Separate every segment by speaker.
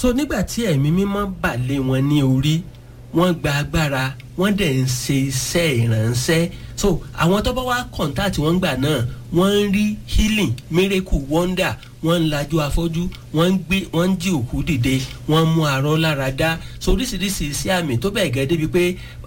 Speaker 1: so nígbà tí ẹ̀mí mímọ́ bà lé wọn ní orí wọ́n gba agbára wọ́n dẹ̀ ń ṣe iṣẹ́ ìránṣẹ́ so àwọn tó bá wá kọ̀ǹtàtì wọn gbà náà wọ́n ń rí healing miracle wonder wọ́n ń lajú afọ́jú wọ́n ń gbé wọ́n ń jí òkú dìde wọ́n ń mú arọ́ lára dá so oríṣiríṣi iṣẹ́ àmì tó bẹ́ẹ̀ gẹ́ débi pé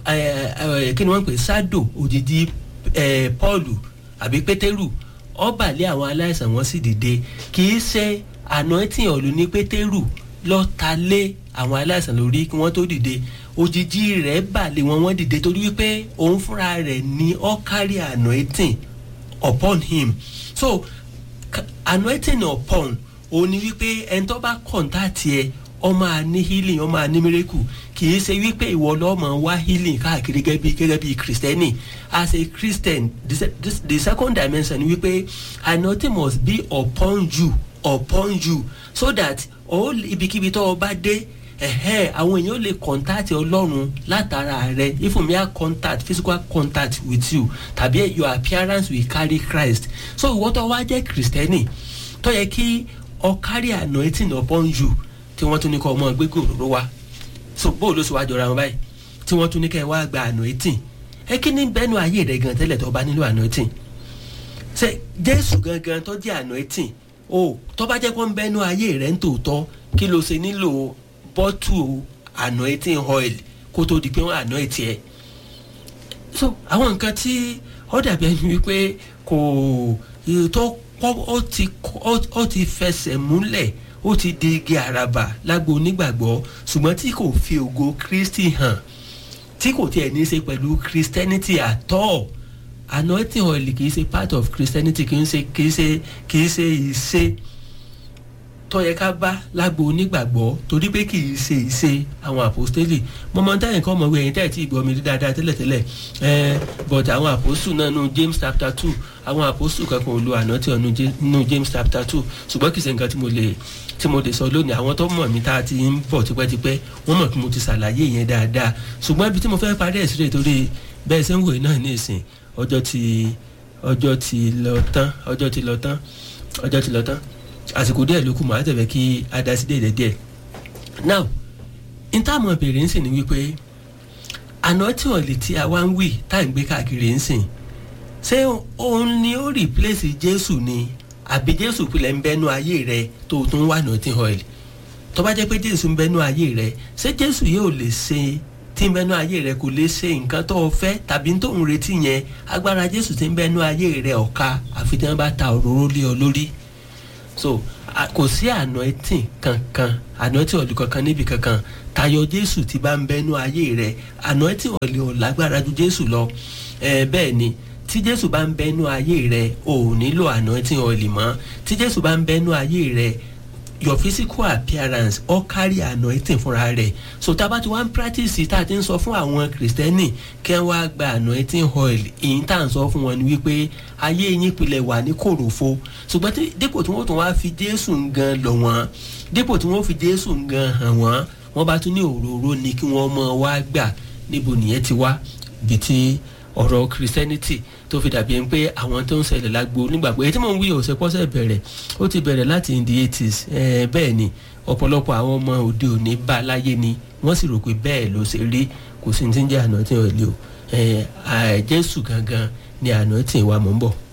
Speaker 1: kí ni wọ́n ń pè sádò òjijì Pọ́ọ̀lù àbí Pétérù ọ̀bàlẹ̀ àwọn aláìsàn wọn sì dìde kì í ṣe anointing ọ̀lù ní Pétérù lọ́ta lé àwọn aláìsàn lórí kí wọ́n tó dìde òjijì rẹ̀ bàlẹ̀ wọn wọ́n dìde torí wípé òun fúnra rẹ̀ ní ó carry anointing upon him so anointing upon òun ni wípé ẹni tó bá kọ̀ǹtàtì ẹ ó máa ní healing ó máa ní miracle kì í ṣe wípé ìwọ lọ́mọ wá healing káàkiri gẹ́gẹ́ bí gẹ́gẹ́ bí kristẹni as a christian the, the, the second dimension ni wípé anointing must be upon you upon you so that ó ibikíbi tó o bá dé ẹ̀hẹ́ àwọn èèyàn lè contact ọlọ́run látara rẹ if mi a contact physical contact with you tàbí your appearance will carry Christ so ìwọ tó wá jẹ́ kristẹni tó yẹ kí ọ carry anointing upon you tí wọ́n tún ní kọ́ ọmọ gbégbé òróró wa so bó ló sì wá jọra wọn báyìí tí wọ́n tún ní kẹ́ ẹ wá gba anointing ẹ kí ni bẹ́nu ayé rẹ gan tẹ́lẹ̀ tó bá nílò anointing ṣe Jésù gangan tó jẹ́ anointing o tó bá jẹ́ kó ń bẹ́nu ayé rẹ ń tòótọ́ kí ló ṣe nílò bọ́tù anointing oil kó tó di pé wọ́n anoint ẹ̀ so àwọn nǹkan tí ó dàbí ẹni wípé kò tó ó ti ó ti fẹsẹ̀ múlẹ̀ ó ti di igi àràbà lágbo onígbàgbọ́ ṣùgbọ́n tí kò fi ògo Kristi hàn tí kò tiẹ̀ ní í ṣe pẹ̀lú Christianity at all anointing oil kì í ṣe part of Christianity kì í ṣe kì í ṣe kì í ṣe ìṣe tó yẹ ká bá lágbo onígbàgbọ́ torí pé kì í ṣe ìṣe àwọn àpòstélì mọmọdáyìn kan mọ̀wé ẹ̀yìn tẹ́ẹ̀ tí ìgbọ́ mi rí dáadáa tẹ́lẹ̀tẹ́lẹ̀ ẹ̀ but àwọn àpòstù náà nù James chapter two àwọn àpòstù kankan ò lo ànántì ọ̀nù nù James chapter two ṣùgbọ́n kì í ṣe nǹkan tí mo lè tí mo lè sọ lónìí àwọn tó mọ̀ mí tá a ti ń bọ̀ tipẹ́tipẹ́ wọ́n mọ̀ pé mo ti ṣàlàyé yẹn dáadáa ṣùgbọ́n ibi tí mo fẹ́ parí ẹ̀ sílẹ̀ torí bẹ́ẹ̀ ṣe ń wòye náà ní ìsìn ọjọ́ ti ọjọ́ ti lọ tán ọjọ́ ti lọ tán ọjọ́ ti lọ tán àsìkò díẹ̀ ló kù mọ́ àtẹ̀fẹ́ kí a dá sí déédéé díẹ̀ now n tá àmọ́ bèrè ń sìn ní wípé àná tí wọ́n lè tí a wá ń wì tá à ń gbé káàkiri ń sìn ṣé òun ni ó replace Jésù ni àbí Jésù pilẹ̀ ń bẹ́nu ayé rẹ tó o tún wà nothing oil tó bá jẹ́ pé Jésù ń bẹ́nu ayé rẹ ṣé Jésù yóò lè ṣe tí ń bẹ́nu ayé rẹ kò lè ṣe nǹkan tó o fẹ́ tàbí tó ń retí yẹn agbára Jésù tí ń bẹ́nu ayé rẹ ọ̀ka àfi tí wọ́n bá ta òróró lé ọ lórí so kò sí anointing kankan anointing ọ̀lù kankan níbi kankan tayọ jésù ti bá ń bẹnu ayé rẹ anointing ọ̀lù ò lágbára ju jésù lọ ẹ bẹ́ẹ̀ ni tí jésù bá ń bẹnu ayé rẹ ò nílò anointing ọ̀lù mọ́ tí jésù bá ń bẹnu ayé rẹ your physical appearance ó carry anointing fúnra rẹ̀ so tá a bá ti wá ń practice tá a ti ń sọ fún àwọn kìrìsìtẹ́nì kí wọ́n wá gba anointing oil èyí tá à ń sọ fún wọn ni wípé ayé yín pilẹ̀ wà ní kòròfo ṣùgbọ́n dípò tí wọ́n tún wá fi jésù gan lọ̀ wọ́n dípò tí wọ́n fi jésù gan hàn wọ́n wọ́n bá tún ní òróró ni kí wọ́n mọ̀ wá gbà níbo nìyẹn ti wá bí ti ọ̀rọ̀ christianity tó fi dàbí ẹni pé àwọn tó ń ṣẹlẹ̀ lágbo nígbàgbọ́ èyí tí mò ń wí ọ̀sẹ̀ pọ́sẹ̀ bẹ̀rẹ̀ ó ti bẹ̀rẹ̀ láti in the eighties bẹ́ẹ̀ ni ọ̀pọ̀lọpọ̀ àwọn ọmọ òde òní bá a láyé ni wọ́n sì rò pé bẹ́ẹ̀ ló ṣe rí kò sí ní ti ń jẹ́ àná tí wọ́n lé o jésù gangan ni àná tí ìwà mọ̀ ń bọ̀.